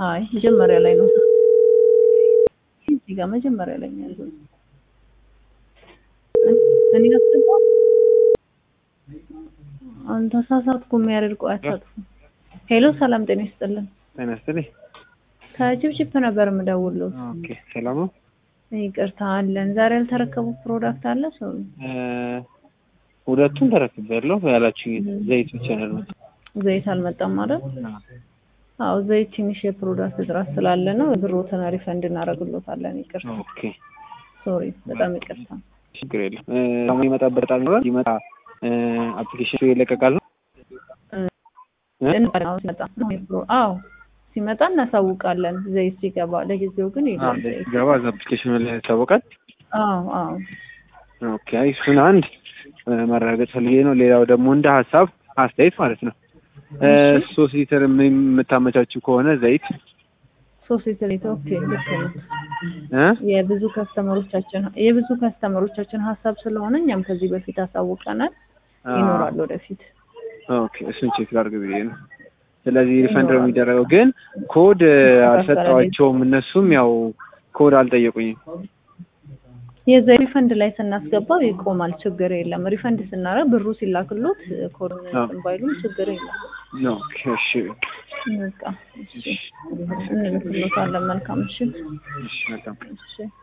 አይ መጀመሪያ ላይ ነው። እዚህ ጋር መጀመሪያ ላይ ነው ያለው። እኔ አስገባ አንተ ተሳሳትኩ። የሚያደርገው አያሳጥፉ። ሄሎ ሰላም ጤና ይስጥልን። ጤና ይስጥልኝ። ከጅብጅብ ነበር የምደውለው። ኦኬ ሰላም ነው። ይቅርታ አለን። ዛሬ ያልተረከቡ ፕሮዳክት አለ ሰው እ ሁለቱን ተረክቤያለሁ ያላችሁኝ ዘይት ብቻ ነው ያልመጣው። ዘይት አልመጣም ማለት አዎ ዘይት ትንሽ የፕሮዳክት እጥረት ስላለ ነው። ብሮትን ሪፈንድ እናደርግሎታለን። ይቅርታ ኦኬ ሶሪ፣ በጣም ይቅርታ። ችግር የለም። እ አሁን ይመጣበት ጣል ነው ይመጣ አፕሊኬሽኑ ይለቀቃል ነው አዎ ሲመጣ አዎ ሲመጣ እናሳውቃለን። ዘይት ሲገባ ለጊዜው ግን የለም ዘይት። ገባ እዛ አፕሊኬሽኑ ላይ ያስታወቃል። አዎ አዎ ኦኬ አይ እሱን አንድ እ ማረጋገጥ ፈልጌ ነው። ሌላው ደግሞ እንደ ሀሳብ አስተያየት ማለት ነው እ ሶስት ሊትር የምታመቻችው ከሆነ ዘይት ሶስት ሊትር ዘይት ኦኬ ልክ ነው። እ የብዙ ከስተመሮቻችን የብዙ ከስተመሮቻችን ሀሳብ ስለሆነ እኛም ከዚህ በፊት አሳውቀናል። ይኖራል ወደፊት። ኦኬ እሱን ቼክ ላድርግ ብዬ ነው። ስለዚህ ሪፈንድ ነው የሚደረገው። ግን ኮድ አልሰጠዋቸውም። እነሱም ያው ኮድ አልጠየቁኝም። የዘይ ሪፈንድ ላይ ስናስገባው ይቆማል፣ ችግር የለም። ሪፈንድ ስናደርግ ብሩ ሲላክሎት ኮድ እንትን ባይሉም ችግር የለም። ኦኬ እሺ በቃ እሺ እንልክሎታለን። መልካም ምሽት። እሺ መልካም እሺ